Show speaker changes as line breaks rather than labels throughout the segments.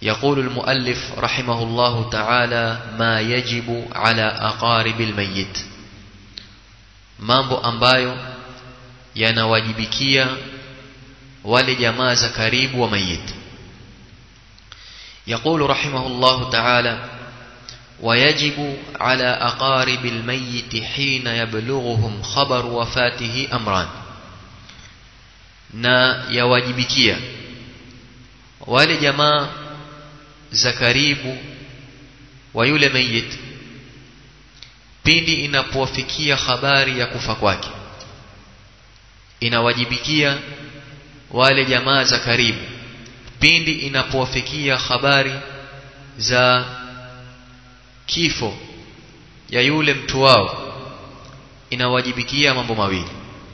يقول المؤلف رحمه الله تعالى ما يجب على أقارب الميت mambo ambayo yanawajibikia wale jamaa za karibu wa mayit يقول رحمه الله تعالى ويجب على أقارب الميت حين يبلغهم خبر وفاته أمران na yawajibikia wale jamaa za karibu wa yule mayit pindi inapowafikia habari ya kufa kwake inawajibikia wale jamaa za karibu pindi inapowafikia habari za kifo ya yule mtu wao inawajibikia mambo mawili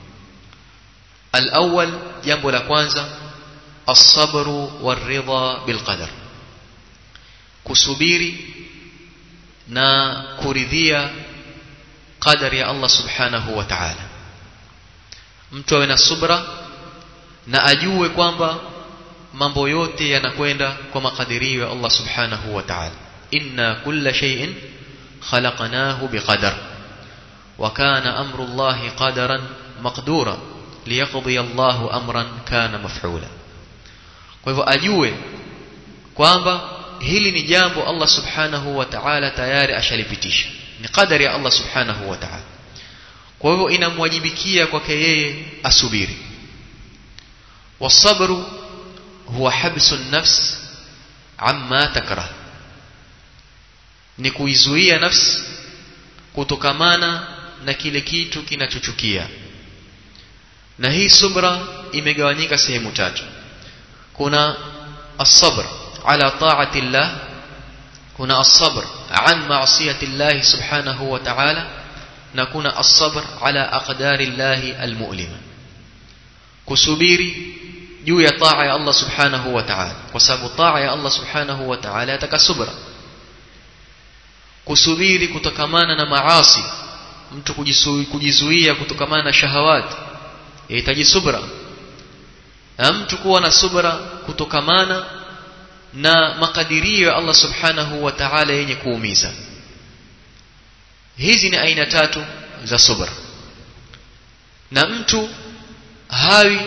الأول jambo la kwanza الصبر والرضا بالقدر kusubiri na kuridhia qadari ya Allah subhanahu wa ta'ala mtu awe na subra na ajue kwamba mambo yote yanakwenda kwa makadirio ya Allah subhanahu wa ta'ala inna kulla shay'in khalaqnahu biqadar wa kana amru Allah qadaran maqdura liyaqdi Allahu amran kana maf'ula kwa hivyo ajue kwamba hili ni jambo Allah subhanahu wa ta'ala tayari ashalipitisha ni qadari ya Allah subhanahu wa ta'ala kwa hivyo inamwajibikia kwake yeye asubiri wasabru huwa habsu an-nafs amma takrah ni kuizuia nafsi kutokamana na kile kitu kinachochukia na hii subra imegawanyika sehemu tatu kuna as-sabr ala ta'ati Allah kuna as-sabr an ma'siyati Allah subhanahu wa ta'ala na kuna as-sabr ala aqdari Allah al-mu'lima kusubiri juu ya taa ya Allah subhanahu wa ta'ala kwa sababu taa ya Allah subhanahu wa ta'ala yataka subra kusubiri kutokamana na maasi mtu kujizuia kutokamana na shahawati yahitaji subra na mtu kuwa na subra kutokamana na makadirio ya Allah subhanahu wa ta'ala yenye kuumiza hizi ni aina tatu za subra na mtu hawi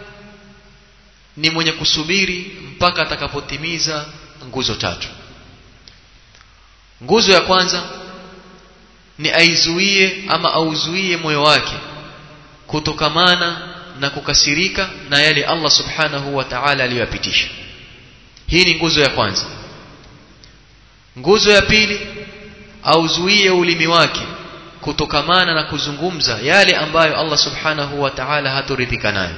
ni mwenye kusubiri mpaka atakapotimiza nguzo tatu nguzo ya kwanza ni aizuie ama auzuie moyo wake kutokamana na kukasirika na yale Allah subhanahu wa ta'ala aliyoyapitisha hii ni nguzo ya kwanza nguzo ya pili auzuie ulimi wake kutokamana na kuzungumza yale ambayo Allah subhanahu wa ta'ala hatoridhika nayo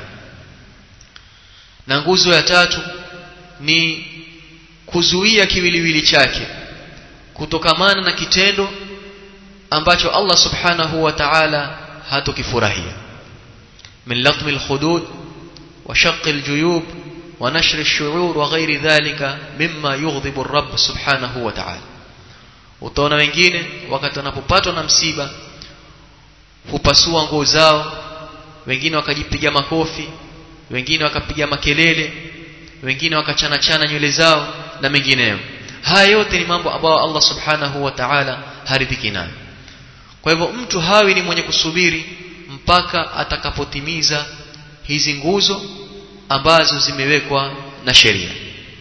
na nguzo ya tatu ni kuzuia kiwiliwili chake kutokamana na kitendo ambacho Allah subhanahu wa ta'ala hatokifurahia من لطم الخدود وشق الجيوب ونشر الشعور وغير ذلك مما يغضب الرب سبحانه وتعالى utaona wengine wakati wanapopatwa na msiba hupasua nguo zao wengine wakajipiga makofi wengine wakapiga makelele wengine wakachana chana nywele zao na mengineyo haya yote ni mambo ambayo Allah subhanahu wa ta'ala haridhiki nayo kwa hivyo mtu hawi ni mwenye kusubiri mpaka atakapotimiza hizi nguzo ambazo zimewekwa na sheria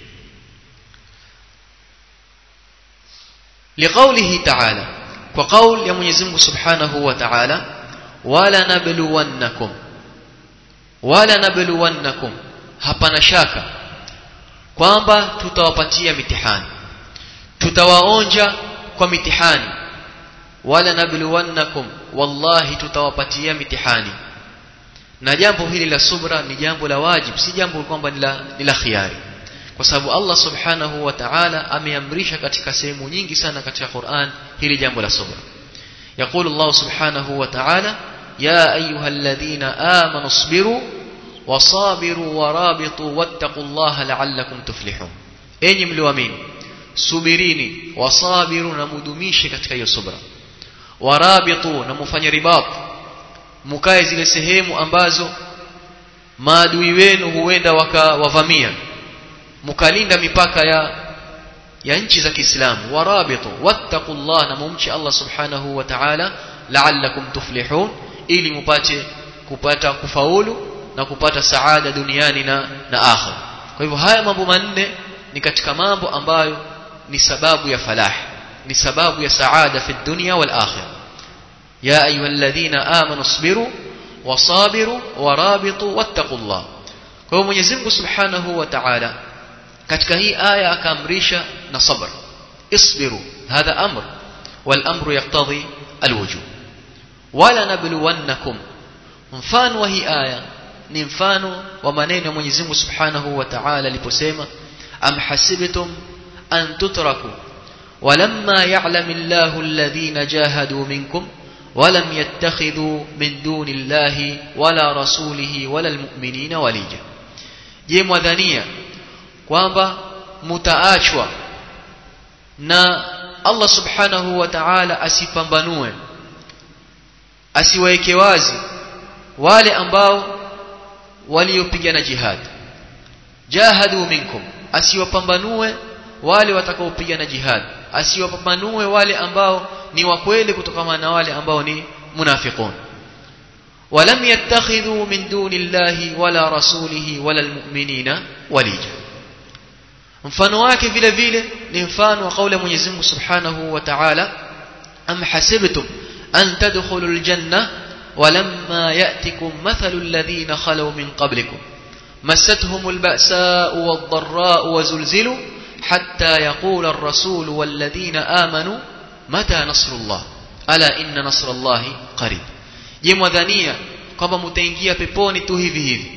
liqaulihi ta'ala kwa kauli ya Mwenyezi Mungu Subhanahu wa Ta'ala wala nabluwannakum wala nabluwannakum hapana shaka kwamba tutawapatia mitihani tutawaonja kwa mitihani wala nabluwannakum wallahi tutawapatia mitihani na jambo hili la subra ni jambo la wajib si jambo kwamba ni la khiari kwa sababu Allah subhanahu wa ta'ala ameamrisha katika sehemu nyingi sana katika Qur'an hili jambo la subra يقول الله سبحانه وتعالى يا أيها الذين آمنوا اصبروا وصابروا ورابطوا واتقوا الله لعلكم تفلحون أين ملوامين subirini wasabiru na mudumishe katika hiyo subra warabitu na mufanye ribat mukae zile sehemu ambazo maadui wenu huenda wakawavamia mukalinda mipaka ya ya nchi za Kiislamu warabitu wattaqullah na mumchi Allah subhanahu wa ta'ala la'allakum tuflihun ili mupate kupata kufaulu na kupata saada duniani na na akhira kwa hivyo haya mambo manne ni katika mambo ambayo ni sababu ya falah ni sababu ya saada fi dunya wal akhirah ya ayyuhalladhina amanu isbiru wasabiru warabitu wattaqullah kwa hivyo Mwenyezi Mungu Subhanahu wa Ta'ala katika hii aya akaamrisha na sabr isbiru hadha amr wal amru yaqtadhi alwujub wala nabluwannakum mfano wa hii aya ni mfano wa maneno ya Mwenyezi Mungu Subhanahu wa Ta'ala aliposema am hasibtum an tutraku ولما يعلم الله الذين جاهدوا منكم ولم يتخذوا من دون الله ولا رسوله ولا المؤمنين وليجا je mwadhania kwamba mutaachwa na Allah subhanahu wa ta'ala asipambanue asiwaeke wazi wale ambao waliopigana jihad jahadu minkum asiwapambanue wale watakaopigana jihad asiwapambanue wale ambao ni wa kweli kutokana na wale ambao ni munafiqun ولم يتخذوا من دون الله ولا رسوله ولا المؤمنين وليجا mfano wake vile vile ni mfano wa kauli ya Mwenyezi Mungu Subhanahu wa Ta'ala am hasibtum an tadkhulul janna walamma ya'tikum mathalul ladhina khalaw min qablikum massatuhumul ba'sa'u wad-dharra'u wazulzilu hatta yaqula ar-rasul wal ladhina amanu mata nasrullah ala inna nasrallahi qarib je mwadhania kwamba mtaingia peponi tu hivi hivi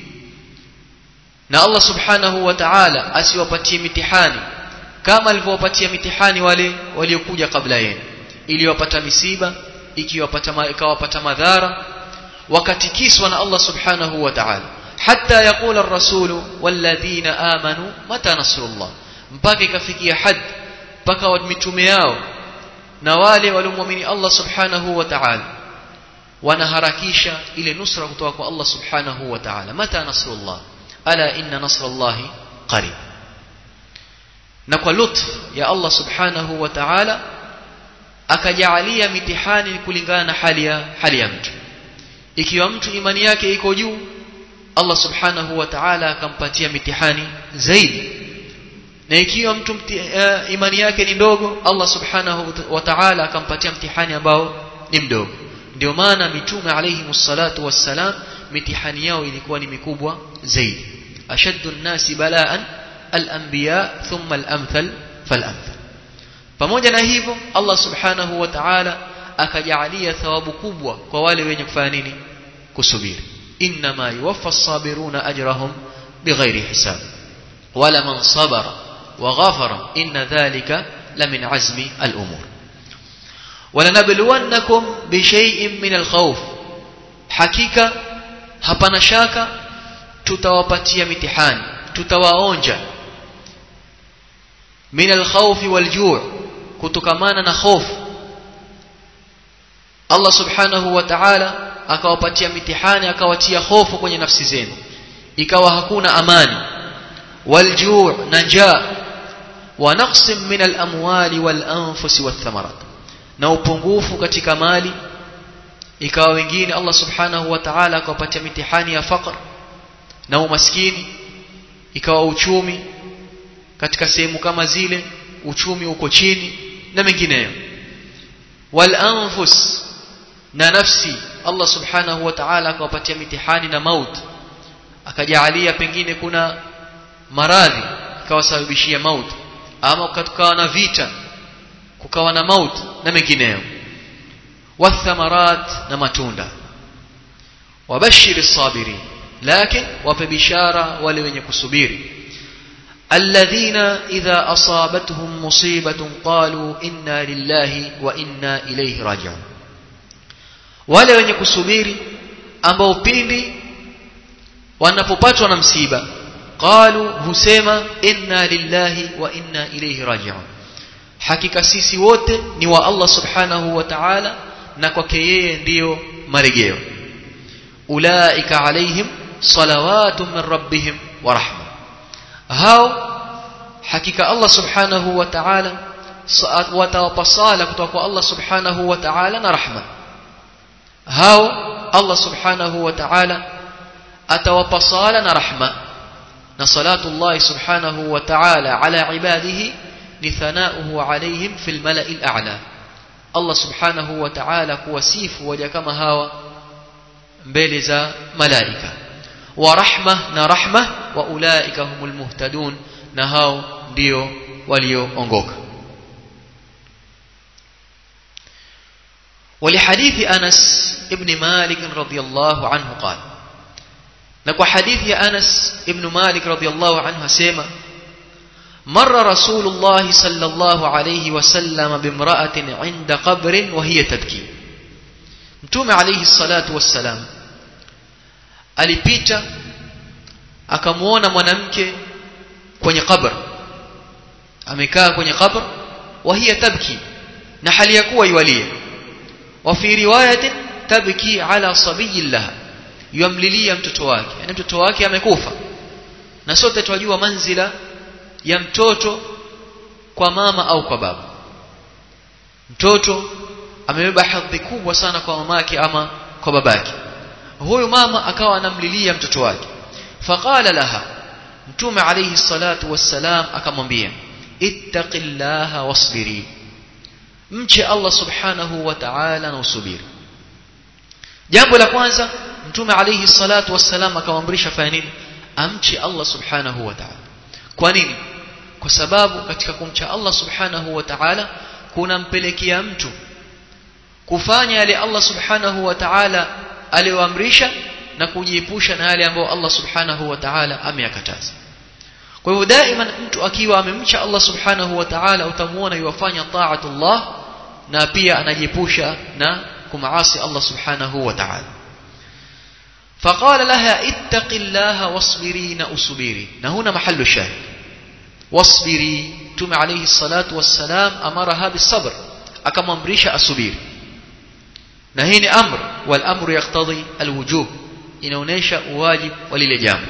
na Allah subhanahu wa ta'ala asiwapatie mitihani kama alivyowapatia mitihani wale waliokuja kabla yenu iliwapata misiba ikiwapata ikawapata madhara wakatikiswa na Allah subhanahu wa ta'ala hatta yaqula ar-rasulu walladhina amanu mata nasrullah mpaka ikafikia had mpaka mitume yao na wale waliomwamini Allah subhanahu wa ta'ala wanaharakisha ile nusra kutoka kwa Allah subhanahu wa ta'ala mata nasrullah ala inna nasrallahi qarib na kwa lutf ya Allah subhanahu wa ta'ala akajaalia mitihani kulingana na hali ya hali ya mtu ikiwa mtu imani yake iko juu Allah subhanahu wa ta'ala akampatia mitihani zaidi na ikiwa mtu mti, uh, imani yake ni ndogo Allah subhanahu wa ta'ala akampatia mtihani ambao ni mdogo ndio maana mitume alayhi msalatu wassalam mitihani yao ilikuwa ni mikubwa zaidi ashaddu nnasi balaan al-anbiya thumma al-amthal fal-amthal pamoja na hivyo Allah subhanahu wa ta'ala akajaalia thawabu kubwa kwa wale wenye kufanya nini kusubiri inma yuwaffa as-sabiruna ajrahum bighairi hisab wala man sabara wa ghafara inna dhalika lamin azmi al-umur ولنبلونكم بشيء من الخوف hakika hapana shaka tutawapatia mitihani tutawaonja min alkhawfi waljuu kutokamana na hofu Allah subhanahu wa ta'ala akawapatia mitihani akawatia hofu kwenye nafsi zenu ikawa hakuna amani waljuu na njaa wa naqsim min alamwali walanfusi wathamarat na upungufu katika mali ikawa wengine Allah subhanahu wa ta'ala akawapatia mitihani ya faqr na umaskini ikawa uchumi katika sehemu kama zile uchumi uko chini na mengineyo wal anfus na nafsi Allah subhanahu wa ta'ala akawapatia mitihani na maut akajaalia pengine kuna maradhi ikawasababishia maut ama kukawa na vita kukawa na maut na mengineyo wathamarat na matunda wabashir as-sabirin lakini wape bishara wale wenye kusubiri alladhina idha asabatuhum musibatun qalu inna lillahi wa inna ilayhi raji'un wale wenye kusubiri ambao pindi wanapopatwa na msiba qalu husema inna lillahi wa inna ilayhi raji'un hakika sisi wote ni wa Allah subhanahu wa ta'ala na kwake yeye ndiyo marejeo ulaika alaihim salawatu min rabbihim wa rahma hao hakika Allah subhanahu wa ta'ala watawapa sala kutoka kwa Allah subhanahu wa ta'ala na rahma hao Allah subhanahu wa ta'ala atawapa sala na rahma na salatu Allah subhanahu wa ta'ala ala ibadihi ni thanauhu alayhim fil mala'il a'la Allah subhanahu wa ta'ala kuwasifu waja kama hawa mbele za malaika wa rahma na rahma wa ulaika humul muhtadun na hao ndio walioongoka ولحديث أنس ابن مالك رضي الله عنه قال نكو حديث أنس ابن مالك رضي الله عنه سيما مر رسول الله صلى الله عليه وسلم بامرأة عند قبر وهي تبكي متوم عليه الصلاة والسلام alipita akamuona mwanamke kwenye qabr amekaa kwenye qabr wa hiya tabki na hali ya kuwa yualia wa fi riwayatin tabki ala sabiyin laha yamlilia mtoto wake yani mtoto wake amekufa na sote tunajua manzila ya mtoto kwa mama au kwa baba mtoto amebeba hadhi kubwa sana kwa mamake ama kwa babake huyu mama akawa anamlilia mtoto wake faqala laha mtume alayhi salatu wassalam akamwambia ittaqillaha wasbiri mche Allah subhanahu wa ta'ala na usubiri jambo la kwanza mtume alayhi salatu wassalam akamwamrisha fanya nini amche Allah subhanahu wa ta'ala kwa nini kwa sababu katika kumcha Allah subhanahu wa ta'ala kunampelekea mtu kufanya yale Allah subhanahu wa ta'ala aliyoamrisha na kujiepusha na yale ambayo Allah subhanahu wa ta'ala ameyakataza kwa hivyo daima mtu akiwa amemcha Allah subhanahu wa ta'ala utamuona yuwafanya taatullah na pia anajiepusha na kumaasi Allah subhanahu wa ta'ala فقال لها اتق الله واصبري نأصبري نهنا محل الشاهد واصبري تم عليه الصلاة والسلام أمرها بالصبر أكما أمريش أصبري نهيني أمر والأمر يقتضي الوجوب inaonesha uwajib wa lile jambo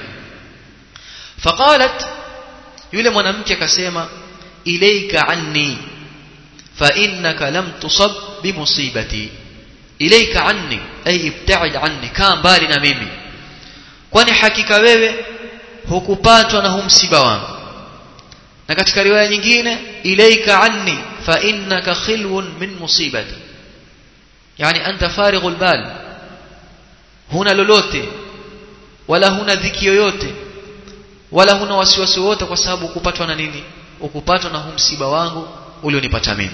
faqalat yule mwanamke akasema ilayka anni fa innaka lam tusab bimusibati ilayka anni ay ibta'id anni kaa mbali na mimi kwani hakika wewe hukupatwa na huu msiba wangu na katika riwaya nyingine ilayka anni fa innaka khilwun min musibati yani anta farighul bal huna lolote wala huna dhiki yoyote wala huna wasiwasi wote kwa sababu ukupatwa na nini ukupatwa na huu msiba wangu ulionipata mimi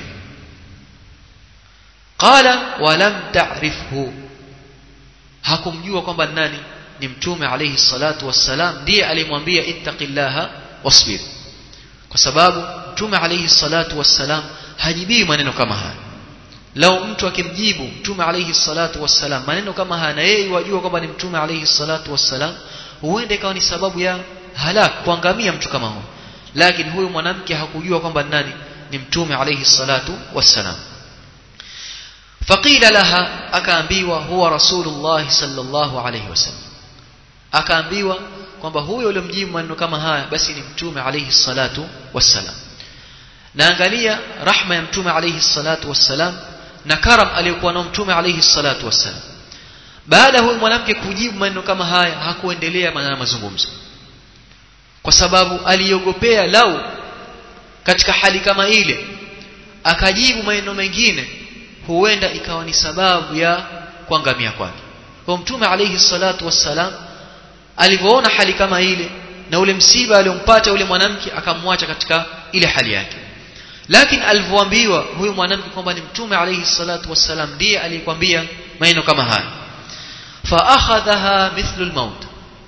qala walam ta'rifhu hakumjua kwamba nani ni mtume alayhi salatu wassalam ndiye alimwambia ittaqillaha wasbir kwa sababu mtume alayhi salatu wassalam hajibii maneno kama haya lau mtu akimjibu mtume alayhi salatu wassalam maneno kama haya na yeye wajua kwamba ni mtume alayhi salatu wassalam huenda ikawa ni sababu ya halak kuangamia mtu kama huyo lakini huyu mwanamke hakujua kwamba nani ni mtume alayhi salatu wassalam faqila laha akaambiwa huwa rasulullah sallallahu alayhi wasallam akaambiwa kwamba huyo aliyomjibu maneno kama haya basi ni mtume alayhi salatu wassalam na angalia rahma ya mtume alayhi salatu wassalam na karam aliyokuwa nao mtume alayhi salatu wassalam baada huyu mwanamke kujibu maneno kama haya hakuendelea na mazungumzo kwa sababu aliogopea lau katika hali kama ile akajibu maneno mengine huenda ikawa ni sababu ya kuangamia kwake kwa mtume alayhi salatu wassalam alivyoona hali kama ile na ule msiba aliompata yule mwanamke akamwacha katika ile hali yake lakini alivyoambiwa huyu mwanamke kwamba ni mtume alayhi salatu wassalam ndiye aliyekwambia maneno kama haya fa akhadhaha mithlu almaut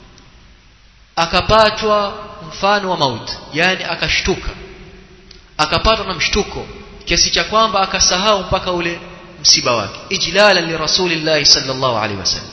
akapatwa mfano wa mauti yani akashtuka akapatwa na mshtuko kiasi cha kwamba akasahau mpaka ule msiba wake ijlala li rasulillahi sallallahu alaihi wasallam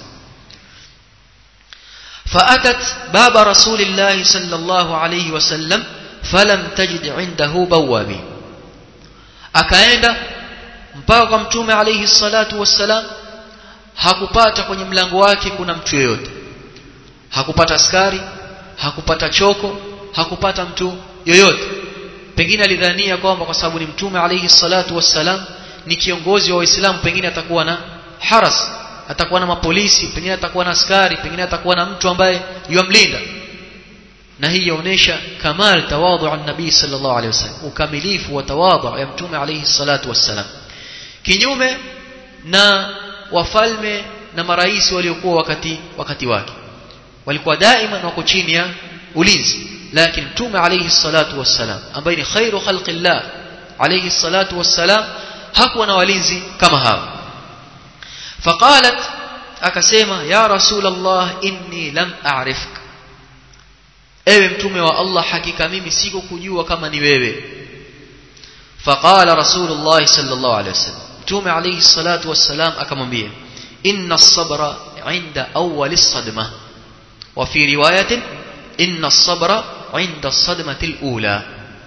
فأتت باب رسول الله صلى الله عليه وسلم فلم تجد عنده بوابين akaenda mpaka kwa mtume alayhi salatu wassalam hakupata kwenye mlango wake kuna mtu yeyote hakupata askari hakupata choko hakupata mtu yoyote pengine alidhania kwamba kwa sababu ni mtume alayhi salatu wassalam ni kiongozi wa waislamu pengine atakuwa na haras atakuwa na mapolisi pengine atakuwa na askari pengine atakuwa na mtu ambaye yamlinda na hii yaonesha kamal tawadhu an nabii sallallahu alayhi wasallam ukamilifu wa tawadhu ya mtume alayhi salatu wassalam kinyume na wafalme na marais waliokuwa wakati wakati wake walikuwa daima wako chini ya ulinzi lakini mtume alayhi salatu wassalam ambaye ni khairu khalqillah alayhi salatu wassalam hakuwa na walinzi kama hao faqalat akasema ya rasul allah inni lam a'rifk ewe mtume wa allah hakika mimi sikukujua kama ni wewe faqala rasulullah sallallahu alayhi wasallam mtume alayhi salatu wassalam akamwambia inna as-sabra 'inda awwal as-sadmah wa fi riwayatin inna as-sabra 'inda as-sadmah al-ula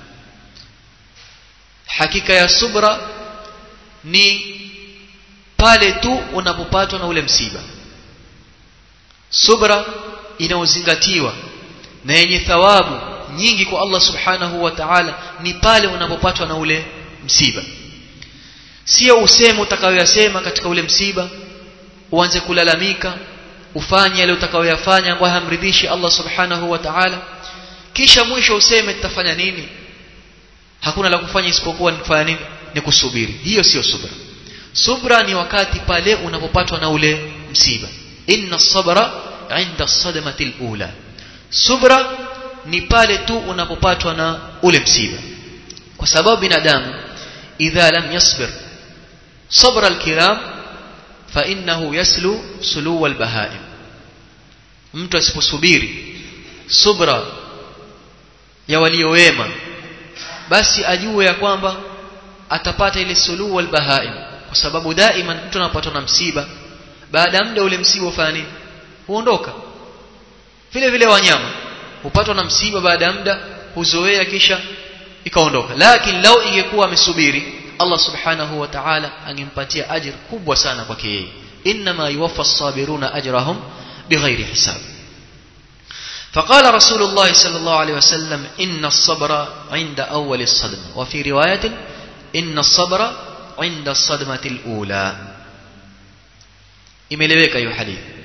hakika ya subra ni pale tu unapopatwa na ule msiba subra inaozingatiwa na yenye thawabu nyingi kwa Allah subhanahu wa ta'ala ni pale unapopatwa na ule msiba sio useme utakayoyasema katika ule msiba uanze kulalamika ufanye yale utakayoyafanya ambayo hamridhishi Allah subhanahu wa ta'ala kisha mwisho useme tutafanya nini hakuna la kufanya isipokuwa ni kufanya nini ni kusubiri hiyo sio subra subra ni wakati pale unapopatwa na ule msiba inna sabra inda sadmati alula subra ni pale tu unapopatwa na ule msiba kwa sababu binadamu idha lam yasbir sabra alkiram fa innahu yaslu sulu albahaim mtu asiposubiri subra ya waliowema basi ajue ya kwamba atapata ile sulu walbahaim kwa sababu daima mtu anapatwa na msiba baada ya muda ule msiba ufanya nini huondoka vile vile wanyama hupatwa na msiba baada ya muda huzoea kisha ikaondoka lakini lau ingekuwa amesubiri Allah subhanahu wa ta'ala angempatia ajir kubwa sana kwake yeye inma yuwaffa as-sabiruna ajrahum bighairi hisab فقال رسول الله صلى الله عليه وسلم إن الصبر عند أول الصدمة وفي رواية إن الصبر عند الصدمة الأولى imeleweka hiyo hadithi